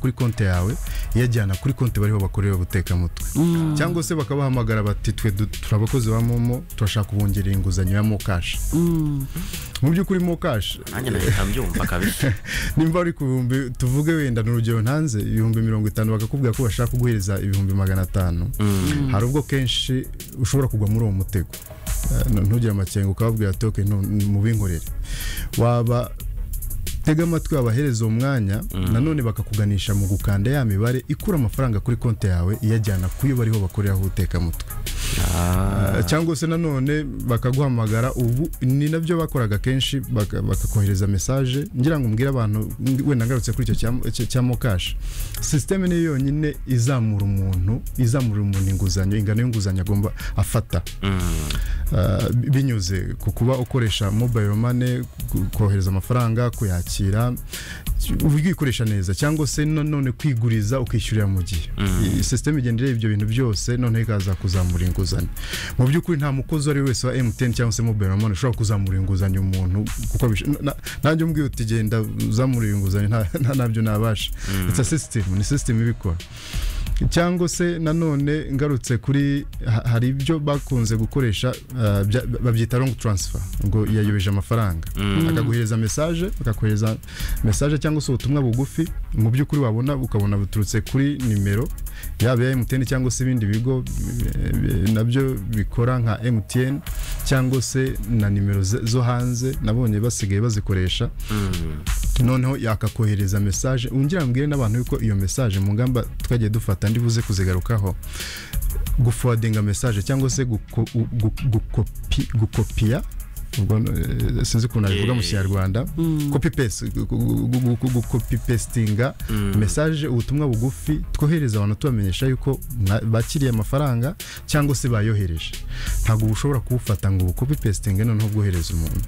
kuri konti yawe iyajyana kuri konti bariho bakorera ubutekamutwe cyangwa se bakabahamagara bati twe du- turi abakozi ba momo turashaka kubongerera inguzanyo ya mokashi mu by'ukuri mokashi nanjye nahita mbyumva kabisa nimba uri ku bihumbi tuvuge wenda ni urugero ntanze ibihumbi mirongo itanu bakakubwira ko bashaka kuguhereza ibihumbi magana atanu hari ubwo kenshi ushobora kugwa muri uwo mutego Eh, n- ntugire amakenga ukababwira ati "Okay, nu- nu- mubinkorere waba tega amatwi wabahereza uwo mwanya nanone bakakuganisha mu gukanda ya mibare ikura amafaranga kuri konti yawe iyajyana ku yo bariho bakoreraho ubutekamutwe Ah, cyangwa se nanone bakaguhamagara ubu ni nabyo bakoraga kenshi baka- bakakohereza mesaje ngira ngo mbwire abantu ng- wenda ngarutse kuri icyo cya- cya- cya mokashi sisiteme niyo yonyine izamura umuntu izamura umuntu inguzanyo ingano y'inguzanyo agomba afata Ah, bi- binyuze ku kuba ukoresha mobile money ku- kohereza amafaranga kuyakira uburyo uyikoresha neza cyangwa se nanone kwiguriza ukishyurira mu gihe I- sisiteme igenda ireba ibyo bintu byose noneho ikaza kuzamura inguzanyo mu by'ukuri nta mukozi uwo ari we wese wa MTN cyangwa se mobile money ushobora kuzamura inguzanyo umuntu kuko bish- na- na- nanjye umbwiye uti genda uzamure inguzanyo nta- nta- ntabyo nabasha it's a system ni system ibikora cyangwa se nanone ngarutse kuri ha- hari ibyo bakunze gukoresha uh, bya- babyita long transfer ngo yayobeje amafaranga akaguhereza message akakohereza message cyangwa se ubutumwa bugufi mu by'ukuri wabona ukabona buturutse kuri nimero yaba ya MTN cyangwa se ibindi bigo eh, nabyo bikora nka MTN cyangwa se na nimero ze- zo hanze nabonye basigaye bazikoresha noneho yakakohereza mesaje ungira mbwire n'abantu yuko iyo mesaje mu ngamba twagiye dufata ndi buze kuzigarukaho gufowadinga mesaje cyangwa se guko- gu- gukopi- gukopiya ubwo eh, sinzi ukuntu nabivuga mu Yeah. kinyarwanda kopi pesi gukopi pestinga mesaje ubutumwa bugufi twohereza abantu tubamenyesha yuko mwa- bakiriye amafaranga cyangwa se bayohereje ntabwo uba ushobora kuwufata ngo ubukopi pestinge noneho bwohereza umuntu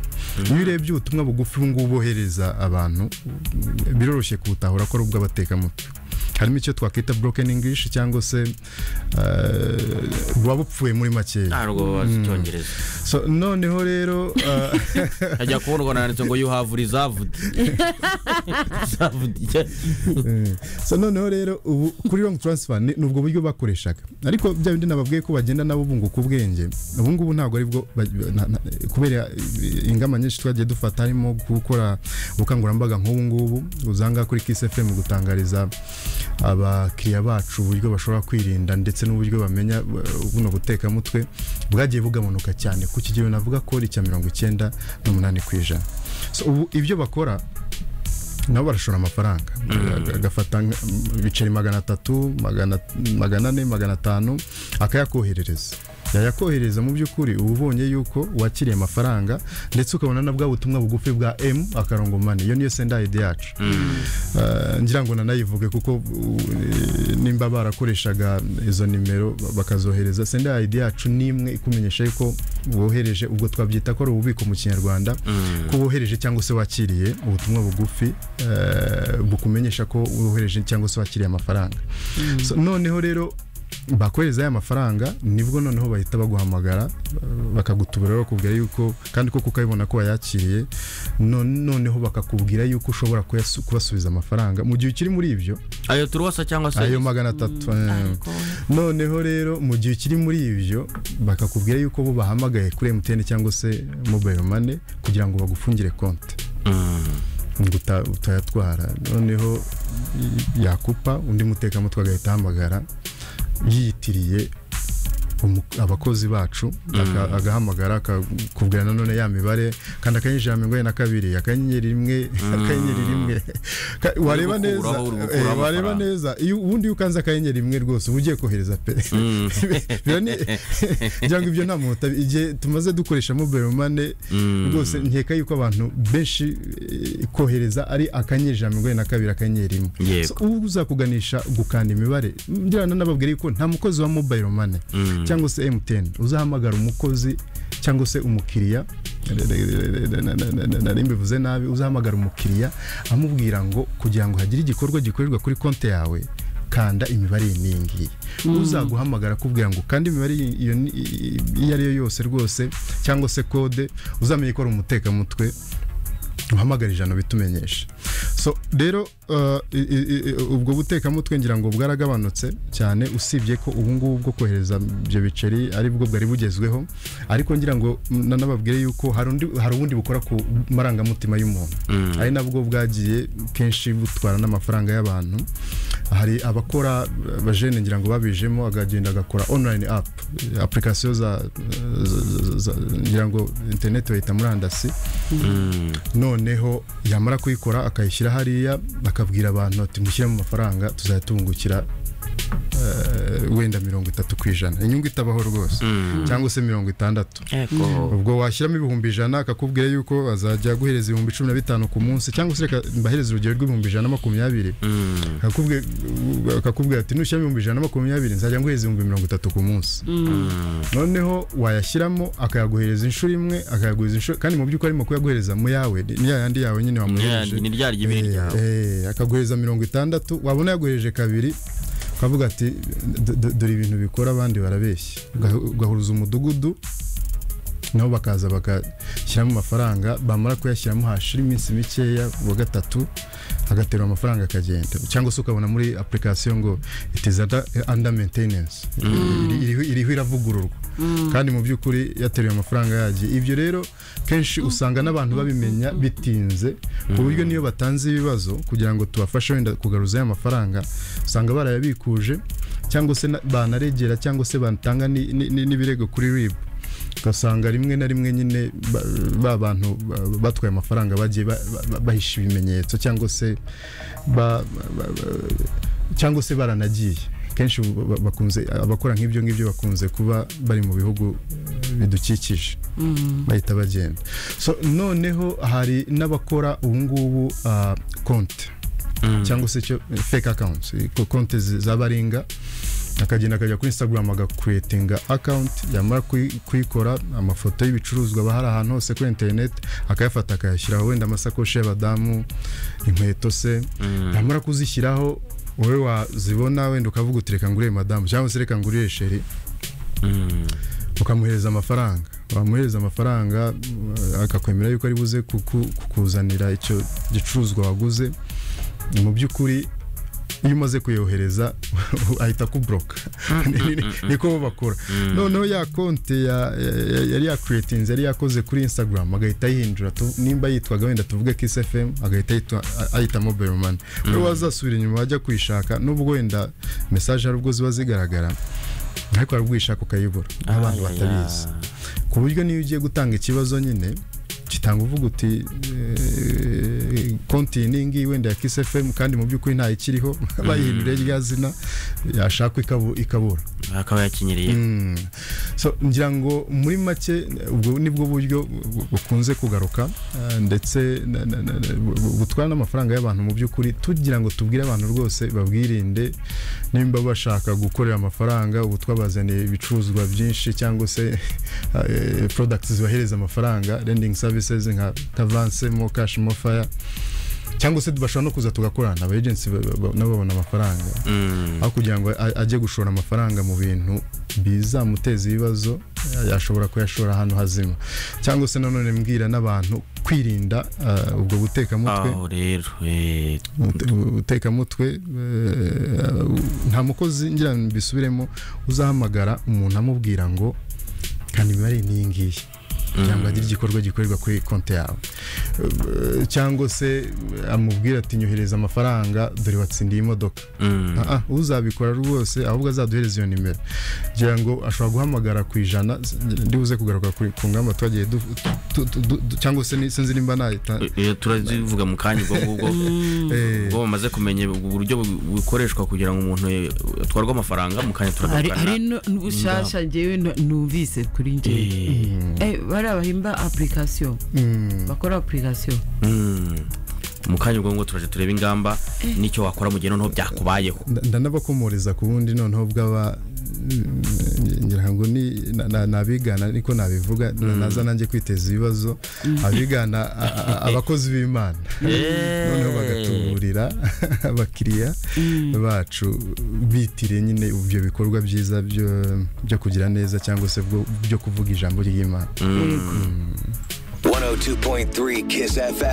iyo urebye ubutumwa bugufi ubu ngubu bohereza abantu biroroshye kuwutahura ko ari ubw'abatekamutwe harimo icyo twakwita broken english cyangwa se eh, waba upfuye muri makeya ntabwo bazi icyongereza so noneho rero eh, ajya kubona ubona yanditse ngo you have reserved Reserved, yeah. so noneho rero ubu kuri long transfer ni ni ubwo buryo bakoreshaga ariko bya bindi nababwiye ko bagenda nabo bunguka ubwenge ubu ngubu ntabwo ari bwo ba- na- na- kubera ingamba nyinshi twagiye dufata harimo gukora ubukangurambaga nk'ubu ngubu uzanga kuri Kiss FM gutangariza abakiriya bacu uburyo bashobora kwirinda ndetse n'uburyo bamenya uh, buno butekamutwe bwagiye bugabanuka cyane ku kigero navuga ko ari icya mirongo icyenda n'umunani ku ijana So, ubu ibyo bakora nabo barashora amafaranga agafata nka- ibiceri magana atatu magana magana ane magana atanu akayakoherereza yayakohereza mu by'ukuri uba ubonye yuko wakiriye amafaranga ndetse ukabona na bwa butumwa bugufi bwa m akarongo mani iyo niyo senda ayidi yacu Eh, ngira ngo nanayivuge kuko uh, nimba barakoreshaga izo nimero bakazohereza senda ayidi yacu ni imwe ikumenyesha yuko wohereje ubwo twabyita ko ari ububiko mu kinyarwanda ko wohereje cyangwa se wakiriye ubutumwa bugufi eh, bukumenyesha ko wohereje cyangwa se wakiriye amafaranga So, noneho rero bakohereza aya mafaranga nibwo noneho bahita baguhamagara eh, bakagutubura bakubwira yuko kandi koko ukabibona ko wayakiriye no- noneho bakakubwira yuko ushobora kuyasu- kubasubiza amafaranga mu gihe ukiri muri ibyo ayo turuwasa cyangwa se ayo magana atatu eh. noneho rero mu gihe ukiri muri ibyo bakakubwira yuko bo bahamagaye kuri MTN cyangwa se mobile money kugira ngo bagufungire konti ngo uta- utayatwara noneho y- yakupa undi mutekamutwe agahita ahamagara yiyitiriye umu- abakozi bacu aka- agahamagara akakubwira nanone ya mibare kandi akanyenyeri ijana na mirongo inani na kabiri akanyenyeri rimwe akanyenyeri rimwe Ka- wareba Uri neza gukuraho- uri eh, gukuraho wareba amafaranga. neza iyo ubundi iyo ukanze akanyenyeri rimwe rwose uba ugiye kohereza pe Biba ni- ngira ngo ibyo nta muntu utabi- igihe tumaze dukoresha mobile money rwose nkeka yuko abantu benshi eh, kohereza ari akanyenyeri ijana na mirongo inani na kabiri akanyenyeri rimwe Yego. So, ubu uzakuganisha gukanda imibare ngira ngo nanababwire yuko nta mukozi wa mobile money cyangwa se MTN uzahamagara umukozi cyangwa se umukiriya nari mbivuze nabi uzahamagara umukiriya amubwira ngo kugira ngo hagire igikorwa gikorerwa kuri konti yawe kanda imibare iyi n'iyi ngiyi uzaguhamagara akubwira ngo kandi imibare iyi- iyo ni- iyo ari yo yose rwose cyangwa se kode uzamenye ko ari umutekamutwe uhamagara ijana bitumenyeshe so rero uh, i- i- i- ubwo butekamutwe ngira ngo bwaragabanutse cyane usibye ko ubu ngubu bwo kohereza ibyo biceri ari bwo bwari bugezweho ariko ngira ngo mm, na- nababwire yuko hari undi- hari ubundi bukora ku marangamutima y'umuntu ari nabwo bwagiye kenshi butwara n'amafaranga y'abantu hari abakora eh, abajene ngira ngo babijemo akagenda agakora online app eh, application za, za- za- za- ngira ngo internet bayita murandasi noneho yamara kuyikora akayishyira hariya akabwira abantu ati mushyire mu mafaranga tuzayatungukira eh, wenda mirongo itatu ku ijana inyungu itabaho rwose cyangwa se mirongo itandatu ubwo washyiramo ibihumbi ijana akakubwira yuko azajya aguhereza ibihumbi cumi na bitanu ku munsi cyangwa se reka mbahereze urugero rw'ibihumbi ijana na makumyabiri akakubwira akakubwira ati nushyiramo ibihumbi ijana na makumyabiri nzajya nguhereza ibihumbi mirongo itatu ku munsi noneho wayashyiramo akayaguhereza inshuro imwe akayaguhereza inshuro kandi mu by'ukuri arimo kuyaguhereza mu yawe ni ya yandi yawe nyine wamuhereje ni rya ry'ibiri Eh, ryawe eh, akaguhereza mirongo itandatu wabona yaguhereje kabiri ukavuga ati "D- d- dore ibintu bikora abandi barabeshya Uga- ugahuruza umudugudu nabo bakaza bagashyiramo amafaranga bamara kuyashyiramo hashira iminsi mikeya uwa gatatu agaterura amafaranga akagenda cyangwa se ukabona muri application ngo it is under, under maintenance Iri- iriho- iriho iravugururwa kandi mu by'ukuri yateruye amafaranga yagiye ibyo rero kenshi usanga n'abantu babimenya bitinze ku buryo niyo batanze ibibazo kugira ngo tubafashe wenda kugaruza ya mafaranga usanga barayabikuje cyangwa se na- banaregera cyangwa se batanga ni- ni- ni- n'ibirego kuri RIB ugasanga rimwe na rimwe nyine ba- ba bantu ba- batwaye amafaranga bagiye ba- ba- bahisha ibimenyetso cyangwa se ba- ba- ba- cyangwa se baranagiye kenshi ubu ba- bakunze abakora nk'ibyo ngibyo bakunze kuba bari mu bihugu eh, bidukikije bahita bagenda so noneho hari n'abakora ubu ngubu ah, konti cyangwa se icyo fake accounts eh, konti zi- z'abaringa akagenda akajya kuri instagram agakwetinga account yamara kuyi- kuyikora amafoto y'ibicuruzwa aba hari ahantu hose kuri internet akayafata akayashyiraho wenda amasakoshi y'abadamu inkweto se yamara kuzishyiraho wowe wazibona wenda ukavuga uti reka ngurire madamu cyangwa se reka ngurire sheri ukamuhereza amafaranga wamuhereza amafaranga uh, akakwemera yuko ari buze kuku- kukuzanira icyo gicuruzwa waguze mu by'ukuri iyo umaze kuyohereza ahita kubroka Ni- ni- niko bo bakora noneho ya konti ya- ya- ya- yari yakuriyetinze yari yakoze kuri instagram agahita ayihindura tu- nimba yitwaga wenda tuvuge kiss fm agahita yitwa- a- ayita mobile money rero wazasubira inyuma wajya kwishaka n'ubwo wenda mesaje hari ubwo ziba zigaragara ariko hari ubwo uyishaka ukayibura n'abantu batabizi ku buryo niyo ugiye gutanga ikibazo nyine kitanga uvuga uti eh, konti ni iyi ngiyi wenda ya Kiss FM kandi mu by'ukuri nta ikiriho bayihindure rya zina yashakwa ikabu- ikabura akaba yakinyiriye Mm. so ngira ngo muri make ubwo nibwo buryo bu- bukunze kugaruka eh, ndetse na- na- na- na- bu- bu- butwara n'amafaranga y'abantu mu by'ukuri tugira ngo tubwire abantu rwose babwirinde nimba bashaka gukorera amafaranga ubu twabazaniye ibicuruzwa byinshi cyangwa se eh, products zibahereza amafaranga lending services nka Tavance mo cash mo fire cyangaba se bashobora no kuza tugakorana aba agents ba- ba- nabo babona amafaranga aho kugira ngo a- ajye gushora amafaranga mu bintu bizamuteza ibibazo ya- yashobora kuyashora ahantu hazima cyangwa se nanone mbwira n'abantu kwirinda uh, ubwo butekamutwe aho rero eh, ubute- ubutekamutwe eh, nta mukozi ngira ngo mbisubiremo uzahamagara umuntu amubwira ngo kandi imibare ni iyi ngiyi kugira ngo agire igikorwa gikorerwa kuri konti yawe Eh, cyangwa se amubwira ati nyohereza amafaranga dore watsindiye imodoka mm. Ah, ah, uzabikora rwose ahubwo azaduhereza iyo nimero ngira ngo ashobora guhamagara ku ijana s- ndibuze kugaruka kuri- ku ngamba twagiye du- tu- tu- du- du- cyangwa se ni- sinzi nimba nayita Eh, turazivuga mu kanya ubwo ngubwo Eh. ubwo bamaze kumenya uburyo bu- bukoreshwa kugira ngo umuntu eh, atwarwe amafaranga mu kanya hari turagarukana hari n'ubushasha njyewe nu- numvise kuri njyewe Eh, Eh, bariya bahimba apurikasiyo bakora apurikasiyo mm. mu kanya ubwo ngubwo turaje turebe ingamba n'icyo wakora mu gihe noneho byakubayeho Nda- ndanabakomoreza ku bundi noneho bw'aba mm, ngira ngo ni na- na- nabigana niko nabivuga na- naza nanjye kwiteza ibibazo abigana a- a- abakozi b'imana Eh. noneho bagatuburira abakiriya bacu bitiriye nyine ibyo bikorwa byiza byo- byo kugira neza cyangwa se bwo- byo kuvuga ijambo ry'imana Yego. 102.3 Kiss FM.